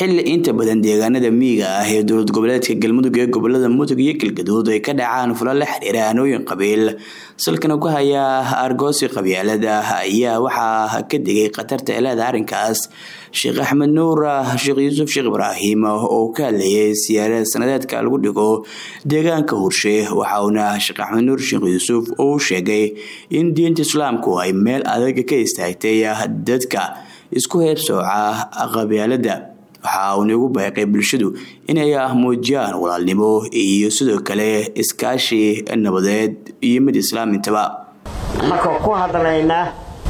xili inta badan deegaanada miyiga ah ee dowlad goboleedka galmudug ee gobolada mudug iyo galgaduud ay ka dhacaan fulo la xiriira hanooyin qabiil salkana ku haya argoosi qabyaalada ayaa waxaa ka digay khatarta eleeda arrinkaas sheekh axmed nuur sheekh yuusuf sheekh ibraahim oo ka hadlayay siyaarad sanadeedka lagu dhigo deegaanka hurshe waxauna sheekh axmed nuur sheekh yuusuf uu sheegay in diinta islaamku ay meel adag ka istaagtay dadka isku heebsooca qabyaalada waxa uuna ugu baaqay bulshadu inay muujiyaan walaalnimo iyo sidoo kale iskaashi nabadeed iyo mid islaamintaba markuu ku hadlaynaa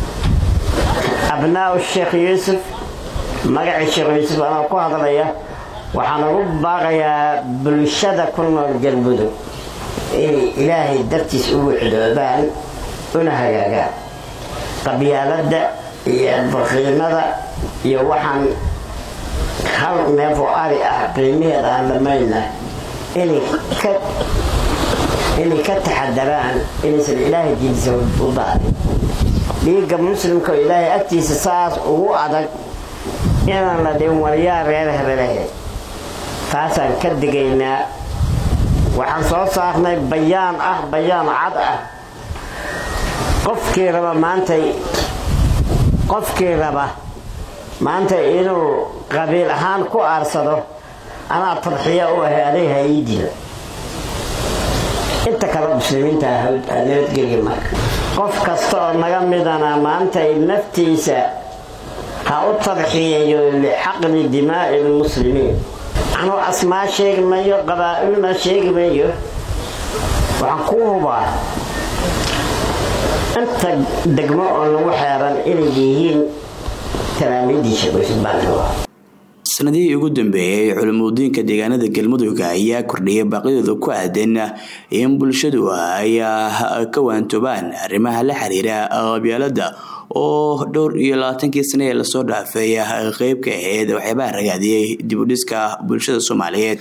abnaa sheekh yuusuf magacii sheekh yuusuf anoo ku hadlaya waxaan ugu baaqayaa bulshada ku nool galmudug inay ilaahay dartiis u wixdoobaan una hagaagaan qabyaalada iyo baqiimada iyo waxaan hal neef oo ari ah qiimaheed aan dhamayna inay ka taxadaraan inaysan ilaahay diintiisa u daadin dhiigga muslimka oo ilaahay agtiisa saas ugu adag inaan la dhin waryaa reer hebelehe taasaan ka digaynaa waxaan soo saarnay bayaan ah bayaan cad ah qofkii raba maantay qofkii raba maanta inuu qabiil ahaan ku aarsado anaa tadxiya u ahay aday ha ii dila inta kale muslimiinta nabadgelya marka qof kasta oo naga midana maantay naftiisa ha u tadxiyayo lixaqni dimaa'i lmuslimiin anuu asmaa sheegi mayo qabaa'ilna sheegi mayo waxaan ku hubaa inta degmo oo lagu xeeran inay yihiin sanadihii ugu dambeeyay culimudiinka deegaanada galmudug ayaa kordhiyay baaqyadooda ku aadan in bulshadu ay ka waantoobaan arrimaha la xiriira qabyaalada oo dhowr iyo labaatankii sane ee lasoo dhaafay qeyb ka ahayd waxyaabaha ragaadiyey dib u dhiska bulshada soomaaliyeed